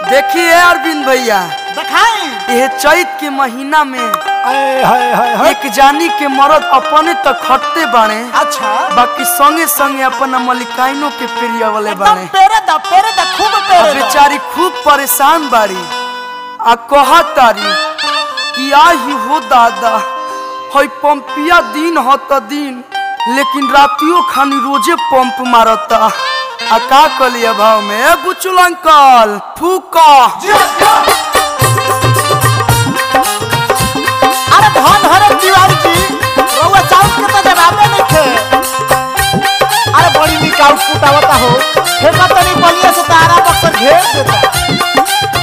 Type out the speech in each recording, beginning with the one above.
देखिए अरविंद भैया दिखाई यह चैत के महीना में हाय हाय हाय हाय एक जानी के मरद अपने तक खटते बाणे अच्छा बाकी संगे संगे अपना मलिकाइनो के प्रिय वाले एकदम बाणे पेरे दा पेरे दा खूब आ पेरे दा बेचारी खूब परेशान बाड़ी आ कहा तारी कि आही हो दादा हई पंपिया दिन ह त दिन लेकिन रातियों खानी रोजे पंप मारता आ का कलिया भाव में ए बुचुल अंकल फूका अरे धन हरे तिवारी जी रउआ चाउर के तो जवाबे नहीं थे अरे बड़ी निक आउटपुट आवता हो फेंका तनी बलिया से तारा बक्सर घेर देता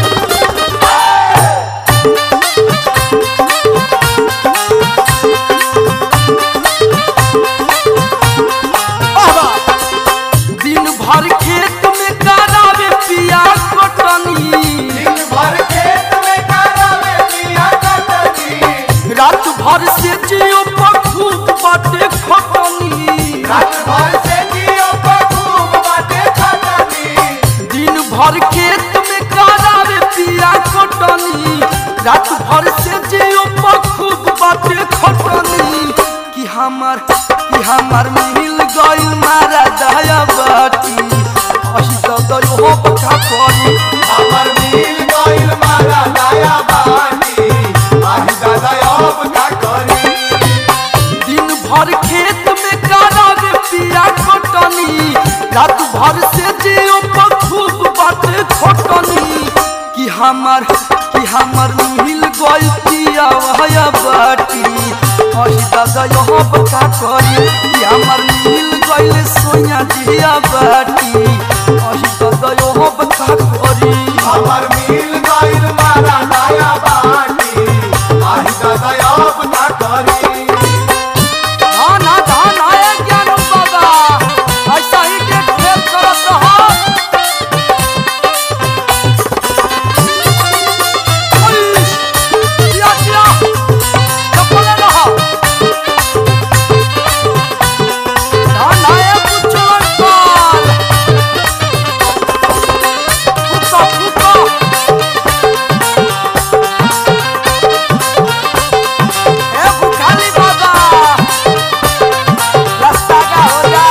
वाह वाह दिन भर खेत में करावे पिया कटनी रात भर से जियो पर खूब बाटे खटनी दिन भर खेत में करावे पिया कटनी रात भर से जियो पर खूब बाटे खटनी कि हमर कि हमर मिल गइल मारा दया बाटी अही तो दयो हो बका करी दिन भर खेत में करावे पिया कटनी रात भर से जियो पर खूब बाटे खटनी कि हमर कि हमर मिल गइल पिया वहया बाटी अही दादा यहाँ बका करी कि हमर मिल गइल सोया जिया बाटी अही दादा यहाँ बका करी हमर मिल गइल मारा नया बाटी आही दादा अब ना करी धाना धाना ए ज्ञान बाबा ऐसा ही के खेल करत रहो ओइश, जिया जिया चपले रहो धाना ए बुचुल अंकल फुको फुको ए बुखारी बाबा रास्ता का हो जा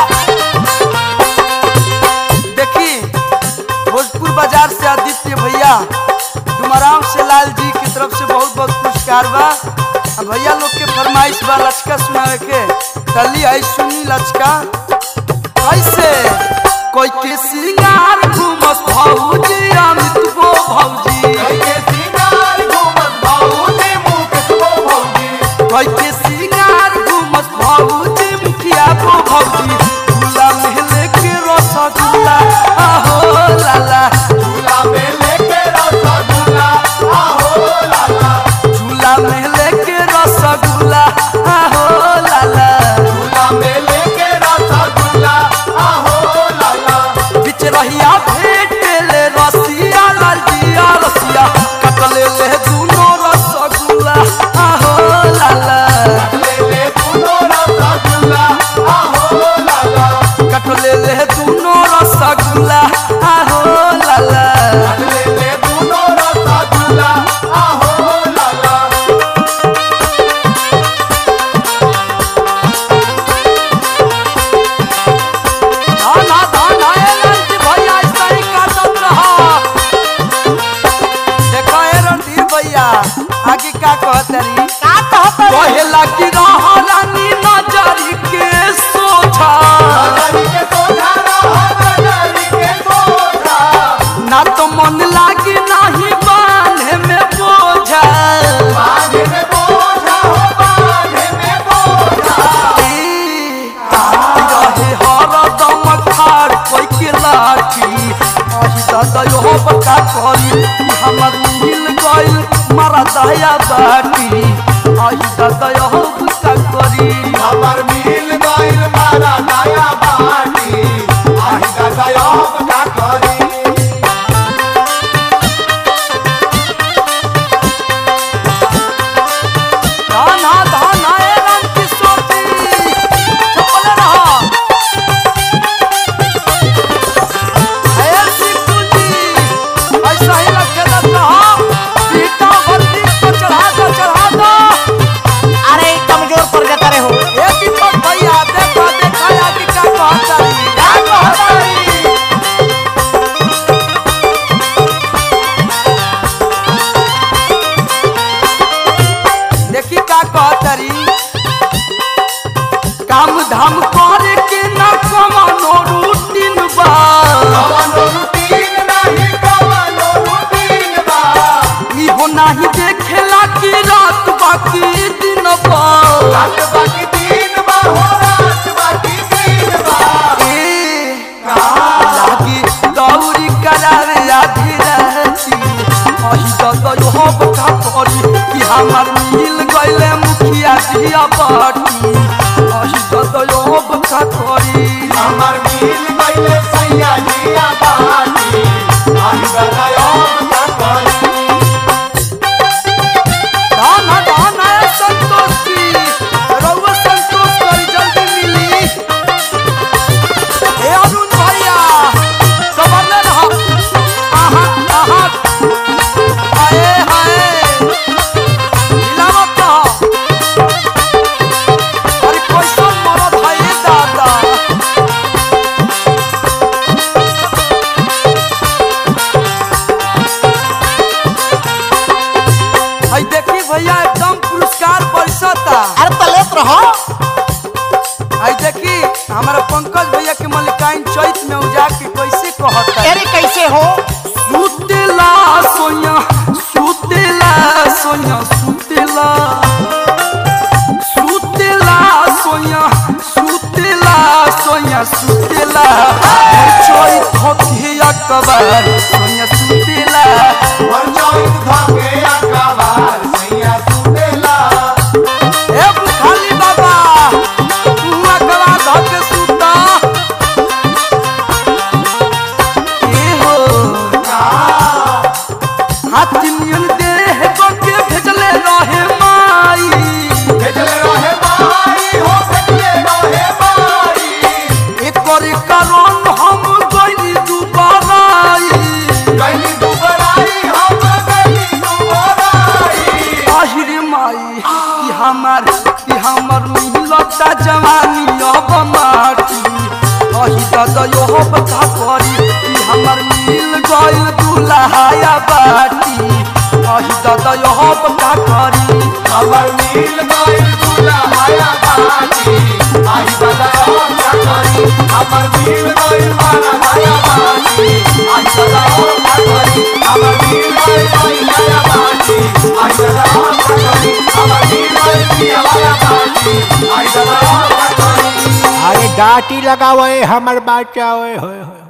देखी भोजपुर बाजार से आदित्य भैया डुमराव से लाल जी की तरफ से बहुत बहुत पुरस्कार बा आ भैया लोग के फरमाइश बा लचका सुनावे के कली आई सुनी लचका कैसे कोई के सिंगार घूमस भौजी अमित गो भौजी कैके सिंगार घूमत भाऊजी मुकेश गो भौजी कोई के सिंगार घूमस भौजी मुखिया गो भौजी झूला महले के रसगुल्ला आहो लाला झूला में लेके रसगुल्ला आहो लाला झूला महले के रसगुल्ला आहो लाला झूला में लेके रसगुल्ला आहो लाला बिच रहिया भेट ले रसिया लालजिया रसिया कटले ले दुनो रसगुल्ला आहो लाला ले ले तूनो रसगुल्ला आहो लाला कटले ले दुनो रसगुल्ला आहो लाला ले ले तूनो रसगुल्ला आहो लाला धाना धाना ए लंच भैया ऐसा ही काटत रहा देखो ए रणधीर भैया आगे का कहतरी का कहत रे कहेला कि रहा रानी नजरी के सोझा नजरी के सोझा रहो नजरी के सोझा ना तो मन लागी नाही बांधे में बोझा बांधे में बोझा हो बांधे में बोझा ई, रहे हरदम खाड़ कोई के लाठी अही दादा यो बका करी ई हमर मिल गइल मारा दया बाटी अही दादा यो बका करी हमर मिल गइल मारा नया बाटी आही दादा अब का करी धाना धाना ए रंग किशोरी चपले रहा ए सिद्धू जी करावे आधी राती अही ददयो हब का करी कि हमार मिल गइले मुखिया जिया बाटी अही ददयो हब का करी हमर मिल गइले सैया जिया बाटी आही गदायब ना करी धान धान आया संतोष की रउआ संतोष करी जल्दी मिली ए अरुण भैया कबरले रहा आहा आहा आए हाय हिलावत रहा अरे कैसन मरद है ये दादा हई देखी भैया एकदम पुरस्कार बरसता अरे तलेत रहो हई देखी हमारा पंकज भैया के मलिकाइन चैत में उजा के कैसे कहता अरे कैसे हो सुतेला सोया सुतेला सोया सुतेला सुतेला सोया सुतेला सोया सुतेला चैत होके अकबर सोया सुतेला पंचायत धाके अकबार सैया सुतेला ए खाली बाबा तू अकबर धके सुता ए हो हाथी नियन देह के भेजले रहे माई भेजले रहे माई हो भेजले रहे माई एकर कारण हम गइली दुबाराई गइली दुबराई हम गइली दुबराई आहिरे माई कि हमार कि हमर मिलता जवानी अब माटी अही ददयो हो बता करी कि हमर मिल गइल दुल्हाया बाटी अही ददयो हो बता करी हमर मिल गइल दुल्हाया बाटी आही गदायब ना करी हमर मिल गइल बाराया बाटी आही गदायब ना करी हमर मिल गइल बाराया बाटी आही गदायब ना करी हमर मिल गइल पियावाया बाटी आही गदायब ना करी अरे डाटी लगावे हमर बाचा ओए होए होए